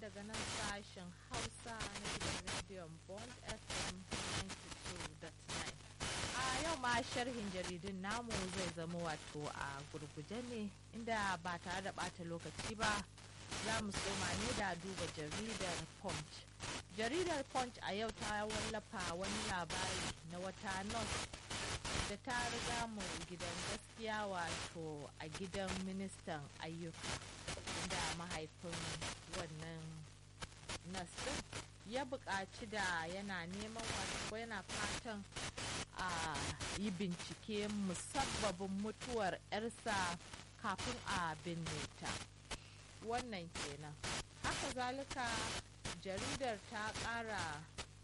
daga nan sashen Hausa na gidan rediyon Bond FM 92.9. A yau ma sharhin jaridun namu zai zama wato a gurguje ne inda ba tare da ɓata lokaci ba za mu soma ne da duba jaridar Punch. Jaridar Punch a yau ta wallafa wani labari na wata nurse da ta riga mu gidan gaskiya wato a gidan ministan ayyuka inda mahaifin wannan nas din ya buƙaci da yana neman wato yana fatan a yi bincike musabbabin mutuwar 'yarsa kafin a binne ta wannan kenan haka zalika jaridar ta ƙara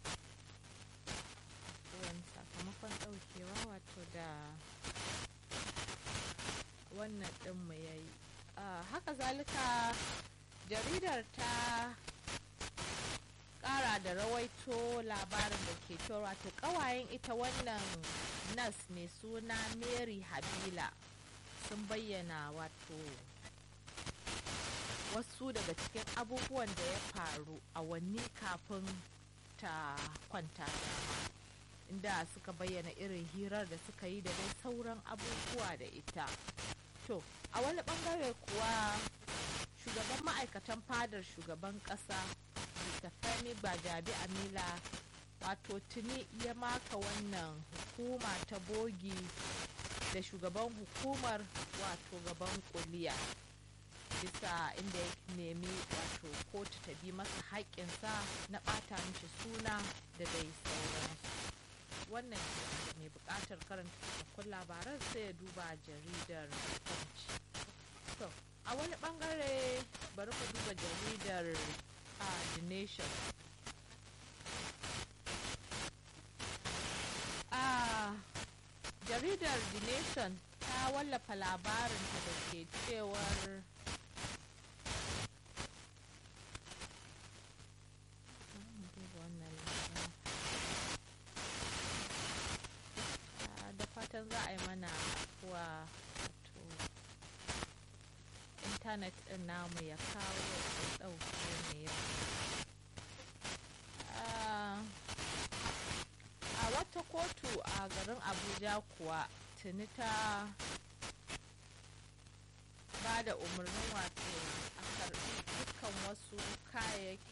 wani sakamakon ɗaukewa wato da wannan ɗinmu ya yi haka zalika jaridar ta ƙara da rawaito labarin da ke cewa wato ƙawayen ita wannan nas mai suna mary habila sun bayyana wato wasu daga cikin abubuwan da ya faru a wanni kafin ta kwanta dama inda suka bayyana irin hirar da suka yi da dai sauran abubuwa da ita to a wani bangare kuwa shugaban ma'aikatan fadar shugaban kasa mr femi gbajabi amila wato tuni ya maka wannan hukuma ta bogi da shugaban hukumar wato gaban kuliya bisa inda ya nemi wato kotu ta bi masa haƙƙinsa na ɓata mishi suna da dai sauransu wannan mai buƙatar karanta cikakkun labaran sai ya duba jaridar punch to a wani bangare bari ku duba jaridar a the nation a jaridar the nation ta wallafa labarinta da ke cewar fatan za a yi mana kuwa wato intanet din namu ya kawo ya ɗauke ne yau a wata kotu a garin abuja kuwa tuni ta ba da umarnin wato a karbi dukkan wasu kayayyaki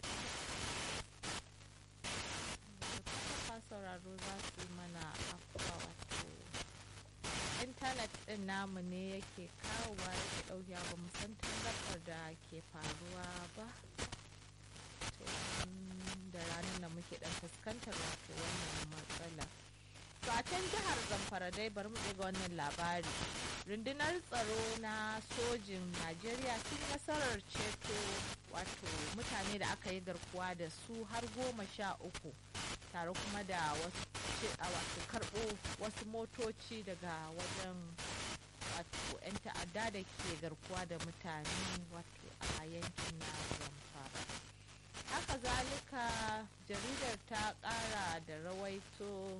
sauraro za su yi mana afuwa wato intanet din namu ne yake kawowa yake ɗauke ba mu san tangarɗar da ke faruwa ba to da ranar da muke ɗan fuskantar wato wannan matsala to a can jihar zamfara dai bari mu ga wannan labari rundunar tsaro na sojin najeriya sun nasarar ceto wato mutane da aka yi garkuwa da su har goma sha uku tare kuma da wasu a wato karɓo wasu motoci daga wajen wato 'yan ta'adda da ke garkuwa da mutane wato a yankin na zamfara haka zalika jaridar ta ƙara da rawaito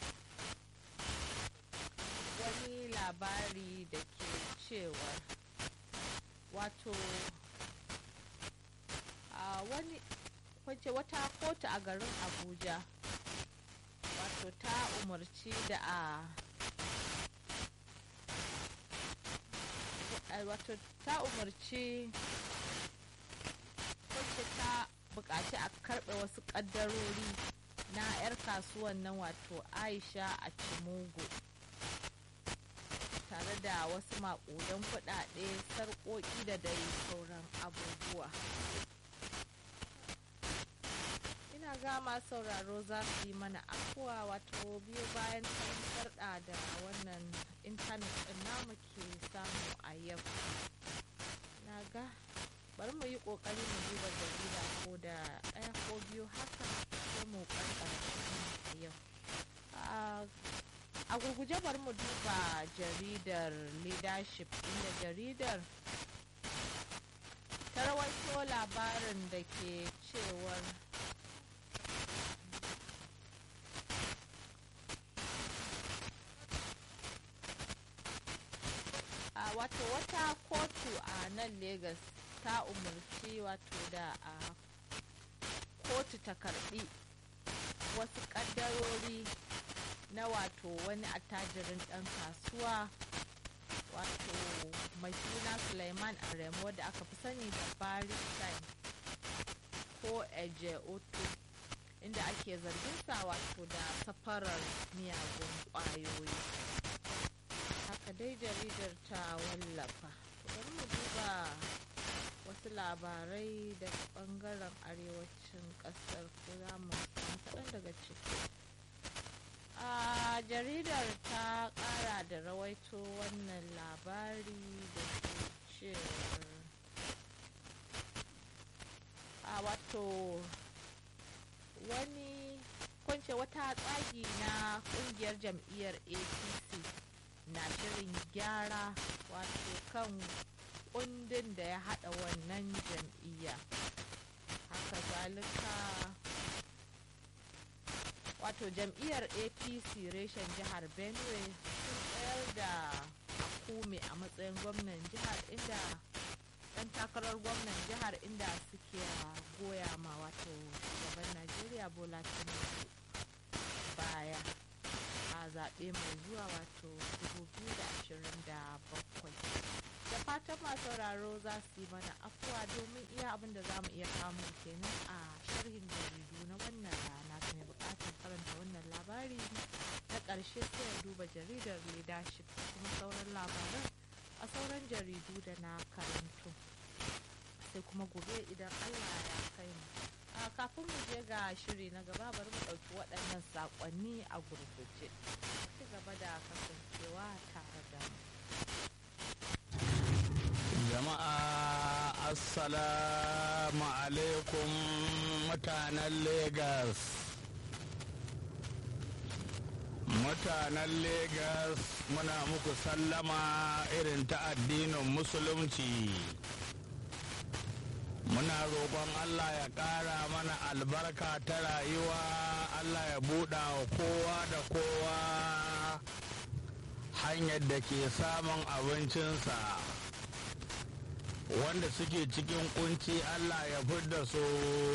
wani labari da ke cewa wato a wani kwace wata kotu a garin abuja wato ta umarci da a wato ta umarci wacce ta buƙaci a karɓe wasu ƙaddarori na 'yar kasuwan nan wato aisha a cimugu tare da wasu maƙudan kuɗaɗe sarƙoƙi da dai sauran abubuwa ina gama sauraro za su yi mana afuwa wato biyu bayan tangarɗa da wannan intanet ɗin namu ke samu a yau na ga bari mu yi ƙoƙari mu duba jarida ko da ɗaya ko biyu haka sai mu ƙarƙara a yau a gurguje bari mu duba jaridar leadership inda jaridar ta rawaito labarin da ke cewar wato wata kotu a nan Legas ta umarci wato da a kotu ta karbi wasu kaddarori na wato wani attajirin ɗan kasuwa wato mai suna suleiman aremo da aka fi sani da baristein ko eje otu inda ake zargin sa wato da safarar miyagun ƙwayoyi haka dai jaridar ta wallafa bari mu duba wasu labarai daga bangaren arewacin kasar ko za mu kaɗan daga ciki a jaridar ta ƙara da rawaito wannan labari da ke cewar a wato wani kwance wata tsagi na kungiyar jam'iyyar apc na shirin gyara wato kan kundin da ya hada wannan jam'iyya haka zalika wato jam'iyyar apc reshen jihar benue sun tsayar da akume a matsayin gwamnan jihar inda dan takarar gwamnan jihar inda suke goya ma wato shugaban najeriya bola tinubu baya a zaɓe mai zuwa wato 2027 da fatan masu sauraro za su yi mana afuwa domin iya abin da za mu iya kamun kenan a sharhin jaridu na wannan rana ta mai bukatar karanta wannan labari na ƙarshe sai ya duba jaridar leadership kuma sauran labaran a sauran jaridu da na karanto sai kuma gobe idan allah ya kai mu a kafin mu je ga shiri na gaba bari mu ɗauki waɗannan saƙonni a gurguje ci gaba da kasancewa tare da mu jama'a assalamu alaikum mutanen Legas. mutanen Legas muna muku sallama irin ta addinin musulunci muna roƙon allah ya ƙara mana albarka ta rayuwa allah ya buɗa wa kowa da kowa hanyar da ke samun abincinsa wanda suke cikin kunci Allah ya fidda su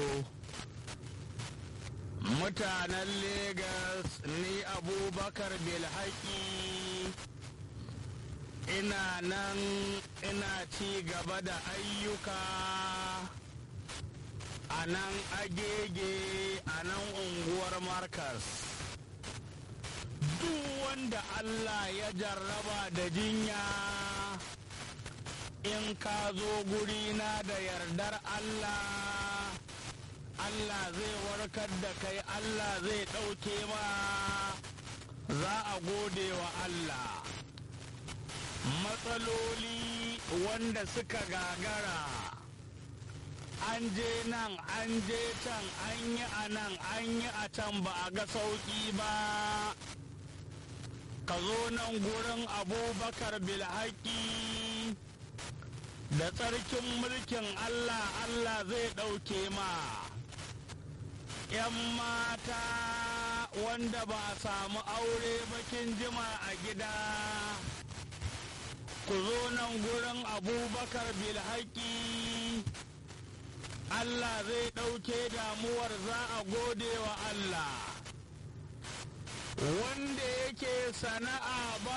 mutanen Legas ni abubakar bilhaki ina nan ina ci gaba da ayyuka a nan agege a nan unguwar markas duk wanda Allah ya jarraba da jinya in ka zo gurina da yardar Allah Allah zai warkar da kai Allah zai ɗauke ma za a gode wa Allah matsaloli wanda suka gagara an je nan an je can an yi a nan an yi a can ba a ga sauƙi ba ka zo nan gurin abubakar bilhaki da tsarkin mulkin Allah Allah zai ɗauke ma ‘yan mata wanda ba a samu aure bakin jima a gida ku zo nan gurin abubakar bilhaki Allah zai ɗauke damuwar za a gode wa Allah wanda yake sana'a ba